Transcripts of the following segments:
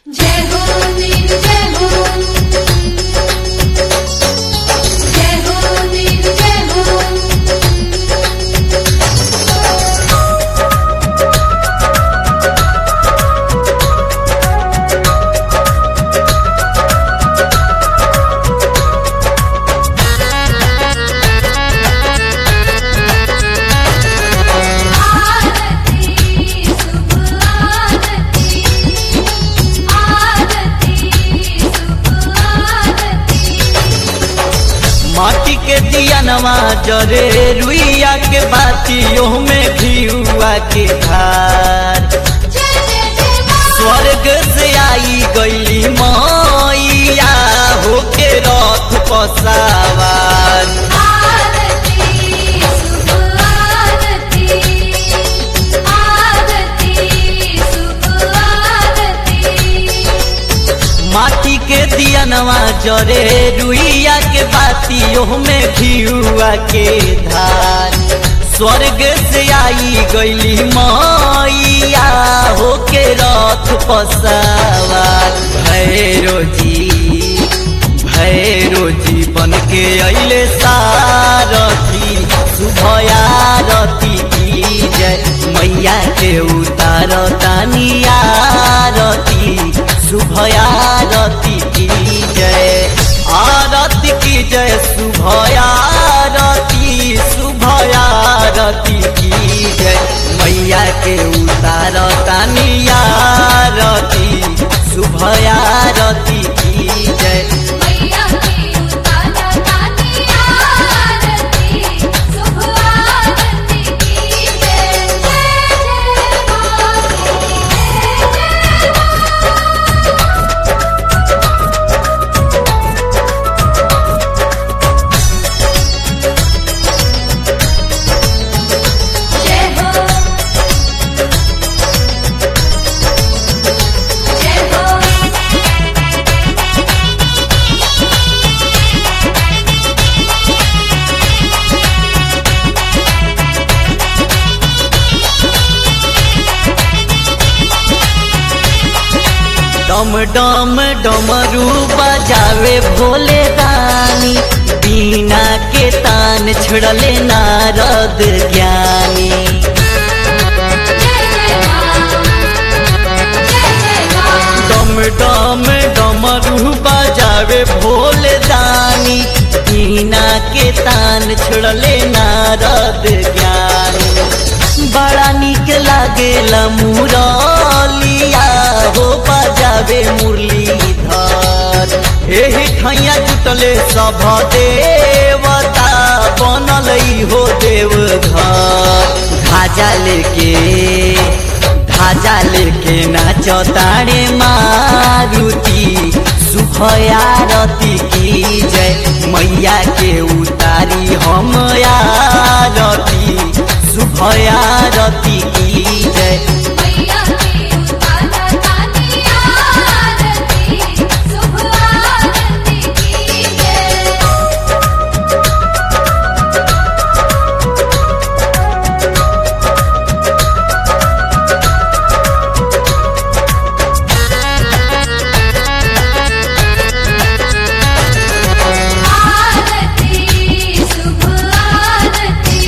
जय हो वीर जय हो जय हो वीर जय हो आरती सुख आरती आरती सुख आरती माटी के दियनवा जरे रुइया के बातियों में घियुआ के धार जय जय जय मां स्वर्ग से आई गईली मैया होके रथ पसावार आरती सुख आरती आरती सुख आरती माटी के दियनवा जरे रुइया के बातियों में घियुआ के धार स्वर्ग से आई गईली मैया होके रथ पसावार भैरो जी भैरो जी बन के अइले सारथी शुभयारती की जय मैया के उतार तानियारती शुभयारती की जय आरती की जय शुभयारती शुभयारती की जय मैया के उतार तानियारती शुभयारती की जय मैया की उतारा तानी आरती शुभ आरती की जय जय जय मां जय जय जय हो जय हो डम डम डमरू बजावे भोले रानी बीना के तान छड़ले नारद ज्ञानी जय जय मां जय जय मां डम डम डमरू बजावे भोले रानी बीना के तान छड़ले नारद ज्ञानी बड़ा निक लागेला मुरलिया हो बजावे मुरलीधर एही ठैया जुटले सभ देवता बनल हो देव घर ध्वजा लेके ध्वजा लेके नाच तारे मारुति शुभयारती की जय मैया के उतारी हम आरती शुभयारती की जय मैया की उतारा तानी आरती शुभ आरती की जय आरती शुभ आरती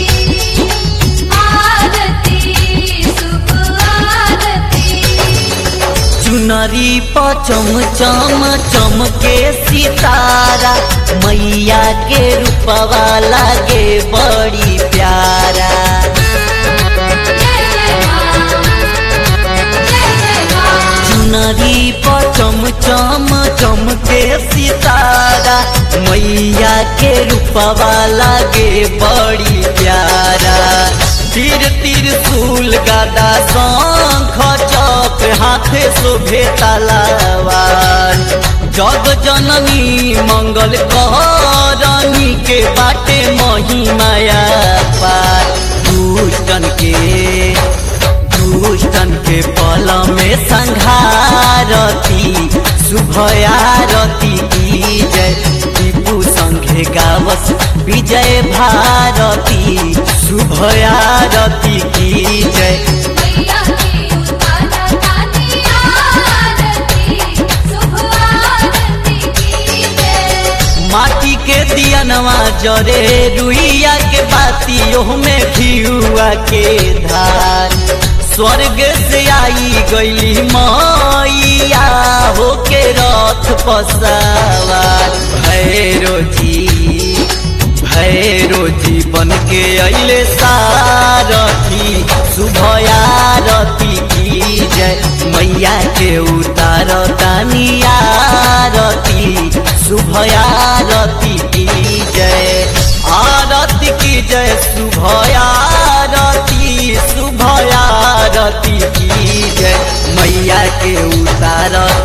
आरती शुभ आरती चुनरी पचम चम चमके सितारा मैया के रूपवा लागे बड़ी प्यारा जय जय मां जय जय मां चुनरी पचम चम चमके सितारा मैया के रूपवा लागे बड़ी प्यारा तीर तीर सूल गदा शंख चौक हाथे शोभे तलवार जग जननी मंगल करनी के बाटे महिमाया पार दुष्टन के दुष्टन के पल में संघारती शुभयारती की जय टीपू संघे गावस विजय भारती शुभयारती की जय मैया की उतारा तानी आरती दियवा जरे रुइया के बाती में घियुआ के धार स्वर्ग से आई गईली मैया होके रथ पसावार भैरो जी भैरो जी बन के अले सारथी शुभयारती की जय मैया के उतार तानियारती शुभयारती की जय आरती की जय शुभयारती शुभयारती की जय मैया के उतार